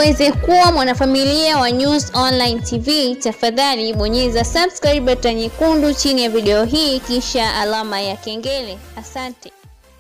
uweze kuwa mwanafamilia wa News Online TV, tafadhali bonyeza subscribe button nyekundu chini ya video hii kisha alama ya kengele. Asante.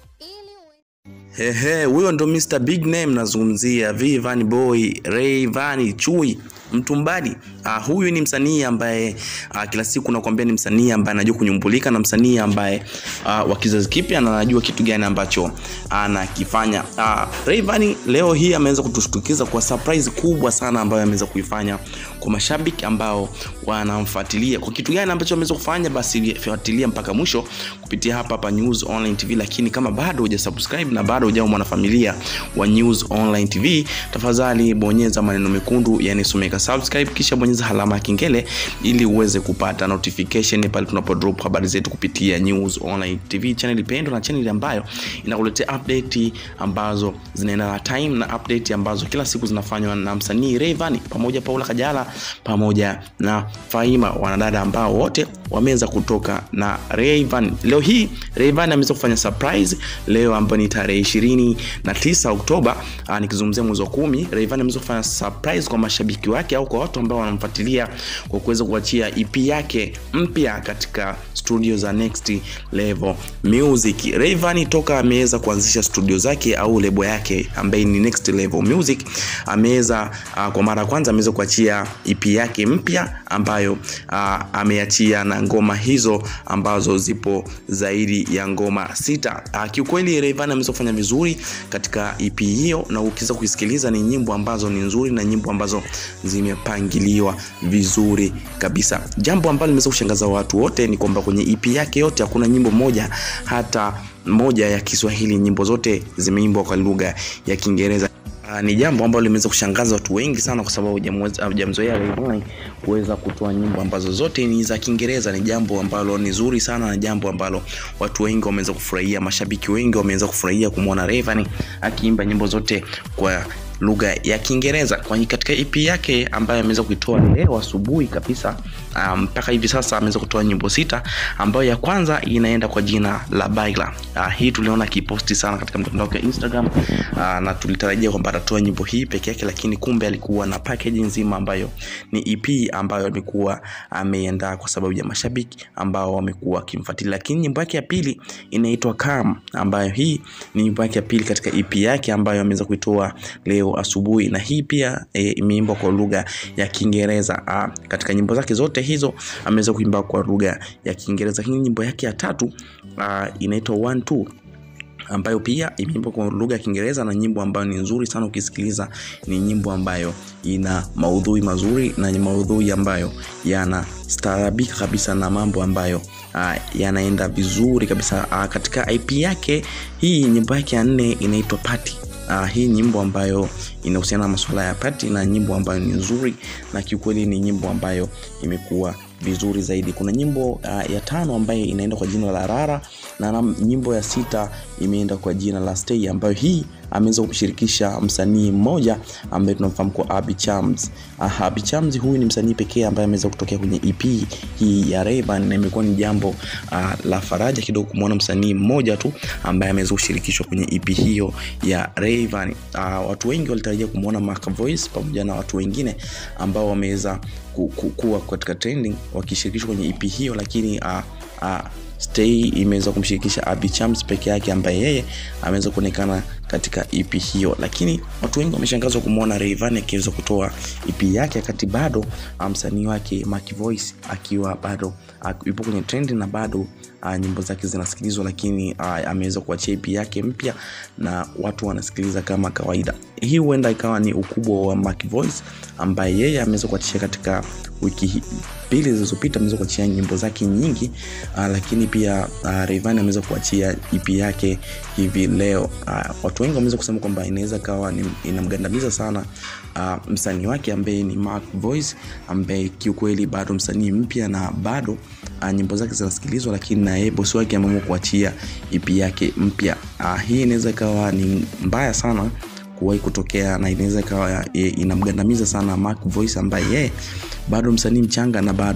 Hehe, huyo ndo Mr Big Name nazungumzia Vanny Boy, Rayvanny Chui Mtumbadi. Uh, huyu ni msanii ambaye uh, kila siku nakwambia ni msanii ambaye anajua kunyumbulika na msanii ambaye uh, wa kizazi kipya na anajua kitu gani ambacho anakifanya. Uh, Rayvanny leo hii ameweza kutushtukiza kwa surprise kubwa sana ambayo ameweza kuifanya kwa mashabiki ambao wanamfuatilia. Kwa kitu gani ambacho ameweza kufanya, basi fuatilia mpaka mwisho kupitia hapa hapa News Online TV. Lakini kama bado hujasubscribe na bado hujawa mwanafamilia wa News Online TV, tafadhali bonyeza maneno mekundu yanayosomeka subscribe, kisha bonyeza alama ya kengele ili uweze kupata notification pale tunapo drop habari zetu kupitia News Online TV, channel pendwa na channel ambayo inakuletea update ambazo zinaenda na time na update ambazo kila siku zinafanywa na msanii Rayvanny pamoja Paula Kajala pamoja na Faima, wanadada ambao wote wameweza kutoka na Rayvanny. Leo hii Rayvanny ameweza kufanya surprise leo ambayo ni tarehe ishirini na tisa Oktoba, nikizungumzia mwezi wa kumi. Rayvanny ameweza kufanya surprise kwa mashabiki wake au kwa watu ambao wanamfuatilia kwa kuweza kuachia EP yake mpya katika studio za Next Level Music. Rayvanny toka ameweza kuanzisha studio zake au lebo yake ambaye ni Next Level Music, ameweza uh, kwa mara ya kwanza ameweza kuachia EP yake mpya ambayo uh, ameachia na ngoma hizo ambazo zipo zaidi ya ngoma sita. Uh, kiukweli Rayvanny ameweza kufanya vizuri katika EP hiyo, na ukiweza kuisikiliza ni nyimbo ambazo ni nzuri na nyimbo ambazo zimepangiliwa vizuri kabisa. Jambo ambalo limeweza kushangaza watu wote ni kwamba kwenye EP yake yote hakuna nyimbo moja hata moja ya Kiswahili. Nyimbo zote zimeimbwa kwa lugha ya Kiingereza. Uh, ni jambo ambalo limeweza kushangaza watu wengi sana, kwa sababu hujamzoea Rayvanny kuweza kutoa nyimbo ambazo zote ni za Kiingereza. Ni jambo ambalo ni zuri sana na jambo ambalo watu wengi wameweza kufurahia, mashabiki wengi wameweza kufurahia kumwona Rayvanny akiimba nyimbo zote kwa lugha ya Kiingereza kwa katika EP yake ambayo ameweza kuitoa leo asubuhi kabisa mpaka um, hivi sasa ameweza kutoa nyimbo sita, ambayo ya kwanza inaenda kwa jina la Baila. Uh, hii tuliona kiposti sana katika mtandao wa Instagram uh, na tulitarajia kwamba atatoa nyimbo hii peke yake, lakini kumbe alikuwa na package nzima ambayo ni EP ambayo amekuwa ameandaa kwa sababu ya mashabiki ambao wamekuwa wakimfuatilia. Lakini nyimbo yake ya pili inaitwa Calm, ambayo hii ni nyimbo yake ya pili katika EP yake ambayo ameweza kuitoa leo asubuhi na hii pia e, imeimbwa kwa lugha ya Kiingereza. Katika nyimbo zake zote hizo ameweza kuimba kwa lugha ya Kiingereza. Hii nyimbo yake ya tatu inaitwa One Two ambayo pia imeimbwa kwa lugha ya Kiingereza na nyimbo ambayo ni nzuri sana. Ukisikiliza ni nyimbo ambayo ina maudhui mazuri na maudhui ambayo yanastaarabika kabisa na mambo ambayo uh, yanaenda vizuri kabisa. Uh, katika IP yake hii nyimbo yake ya nne inaitwa Party. Uh, hii nyimbo ambayo inahusiana na masuala ya pati na nyimbo ambayo ni nzuri na kiukweli ni nyimbo ambayo imekuwa vizuri zaidi. Kuna nyimbo uh, ya tano ambayo inaenda kwa jina la Rara na nyimbo ya sita imeenda kwa jina la Stay, ambayo hii ameweza kumshirikisha msanii mmoja ambaye tunamfahamu kwa Abby Chams. Uh, Abby Chams huyu ni msanii pekee ambaye ameweza kutokea kwenye EP hii ya Rayvanny na imekuwa ni jambo uh, la faraja kidogo kumwona msanii mmoja tu ambaye ameweza kushirikishwa kwenye EP hiyo ya Rayvanny. Uh, watu wengi walitarajia kumwona Mark Voice pamoja na watu wengine ambao wameweza kuwa katika trending wakishirikishwa kwenye EP hiyo, lakini uh, uh, Stay imeweza kumshirikisha Abby Chams peke yake ambaye yeye ameweza kuonekana katika EP hiyo, lakini watu wengi wameshangazwa kumwona Rayvanny akiweza kutoa EP yake wakati bado msanii wake Mark Voice akiwa bado yupo kwenye trend na bado uh, nyimbo zake zinasikilizwa, lakini uh, ameweza kuachia EP yake mpya na watu wanasikiliza kama kawaida. Hii huenda ikawa ni ukubwa wa Mark Voice ambaye yeye ameweza kuachia katika wiki mbili zilizopita, ameweza kuachia nyimbo zake nyingi uh, lakini pia uh, Rayvanny ameweza kuachia EP yake hivi leo. Uh, watu wengi wameweza kusema kwamba inaweza kawa inamgandamiza sana uh, msanii wake ambaye ni Mark Voice ambaye kiukweli bado msanii mpya na bado uh, nyimbo zake zinasikilizwa, lakini na yeye bosi wake ameamua kuachia EP yake mpya. Uh, hii inaweza ikawa ni mbaya sana kuwahi kutokea na inaweza ikawa inamgandamiza sana Mark Voice ambaye yeye bado msanii mchanga na bado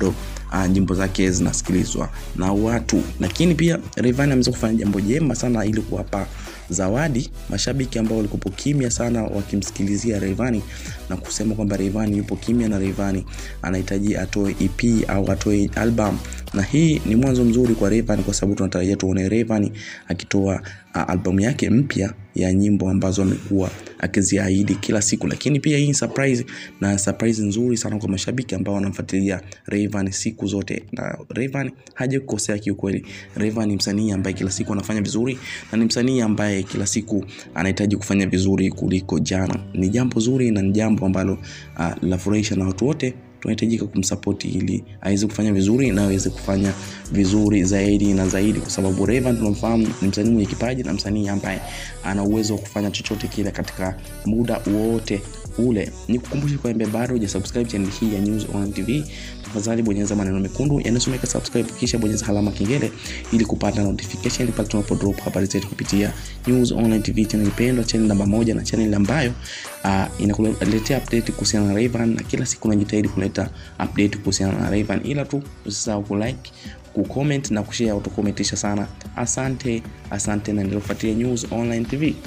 uh, nyimbo zake zinasikilizwa na watu lakini pia Rayvanny ameweza kufanya jambo jema sana ili kuwapa zawadi mashabiki ambao walikuwa kimya sana wakimsikilizia Rayvanny na kusema kwamba Rayvanny yupo kimya na Rayvanny anahitaji atoe EP au atoe album na hii ni mwanzo mzuri kwa Rayvanny kwa sababu tunatarajia tuone Rayvanny akitoa uh, albamu yake mpya ya nyimbo ambazo amekuwa akiziahidi kila siku lakini pia hii ni surprise na surprise nzuri sana kwa mashabiki ambao wanamfuatilia Rayvanny siku zote na Rayvanny hajakukosea kiukweli Rayvanny ni msanii ambaye kila siku anafanya vizuri na ni msanii ambaye kila siku anahitaji kufanya vizuri kuliko jana ni jambo zuri na ni jambo ambalo uh, linafurahisha na watu wote tunahitajika kumsapoti ili aweze kufanya vizuri na aweze kufanya vizuri zaidi na zaidi kwa sababu Rayvanny tunamfahamu ni msanii mwenye kipaji na msanii ambaye ana uwezo wa kufanya chochote kile katika muda wote ule ni kukumbusha kwamba bado hujasubscribe channel hii ya News Online TV tafadhali bonyeza maneno mekundu yanayosomeka subscribe kisha bonyeza alama kengele ili kupata notification pale tunapo drop habari zetu kupitia News Online TV channel pendwa channel namba moja na channel ambayo uh, inakuletea update kuhusiana na Rayvanny na kila siku najitahidi kuleta update kuhusiana na Rayvanny ila tu usisahau kulike kucomment na kushare utakometisha sana asante asante na endelea kufuatilia News Online TV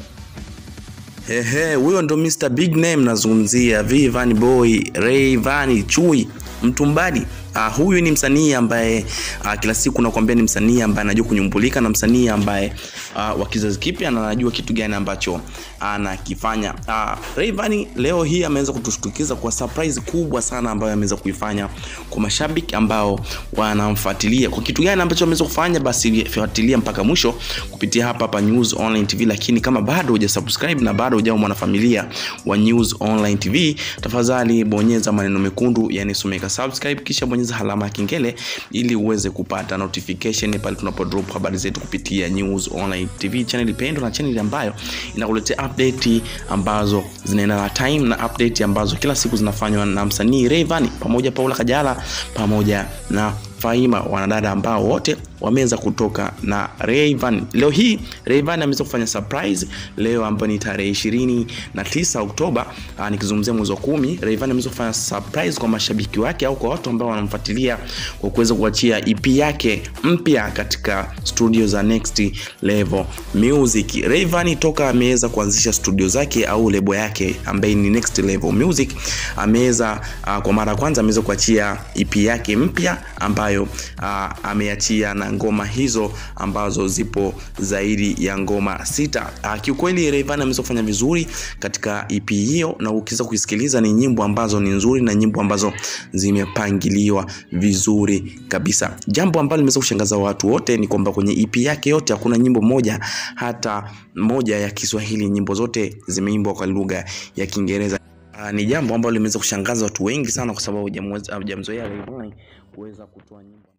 Ehe, huyo ndo Mr Big Name nazungumzia Vanny Boy Rayvanny Chui Mtumbadi. Uh, huyu ni msanii ambaye uh, kila siku nakwambia ni msanii ambaye anajua kunyumbulika na msanii ambaye uh, wa kizazi kipya na anajua kitu gani ambacho anakifanya. Uh, Rayvanny leo hii ameweza kutushtukiza kwa surprise kubwa sana ambayo ameweza kuifanya kwa mashabiki ambao wanamfuatilia. Kwa kitu gani ambacho ameweza kufanya, basi fuatilia mpaka mwisho kupitia hapa hapa News Online TV. Lakini kama bado hujasubscribe na bado hujawa mwanafamilia wa News Online TV, tafadhali bonyeza maneno mekundu yanayosomeka subscribe, kisha bonyeza alama ya kengele ili uweze kupata notification pale tunapo drop habari zetu kupitia News Online TV, channel pendwa na channel ambayo inakuletea update ambazo zinaenda na time na update ambazo kila siku zinafanywa na msanii Rayvanny pamoja Paula Kajala pamoja na Faima, wanadada ambao wote wameweza kutoka na Rayvanny. Leo hii Rayvanny ameweza kufanya surprise leo ambayo ni tarehe ishirini na tisa Oktoba, nikizungumzia mwezi wa kumi. Rayvanny ameweza kufanya surprise kwa mashabiki wake au kwa watu ambao wanamfuatilia kwa kuweza kuachia EP yake mpya katika studio za Next Level Music. Rayvanny toka ameweza kuanzisha studio zake au lebo yake ambaye ni Next Level Music, ameweza uh, kwa mara ya kwanza ameweza kuachia EP yake mpya ambayo uh, ameachia na ngoma hizo ambazo zipo zaidi ya ngoma sita. Uh, kiukweli Rayvanny ameweza kufanya vizuri katika EP hiyo, na ukiweza kuisikiliza ni nyimbo ambazo ni nzuri na nyimbo ambazo zimepangiliwa vizuri kabisa. Jambo ambalo limeweza kushangaza watu wote ni kwamba kwenye EP yake yote hakuna nyimbo moja hata moja ya Kiswahili. Nyimbo zote zimeimbwa kwa lugha ya Kiingereza. Uh, ni jambo ambalo limeweza kushangaza watu wengi sana kwa sababu hujamzoea Rayvanny kuweza kutoa nyimbo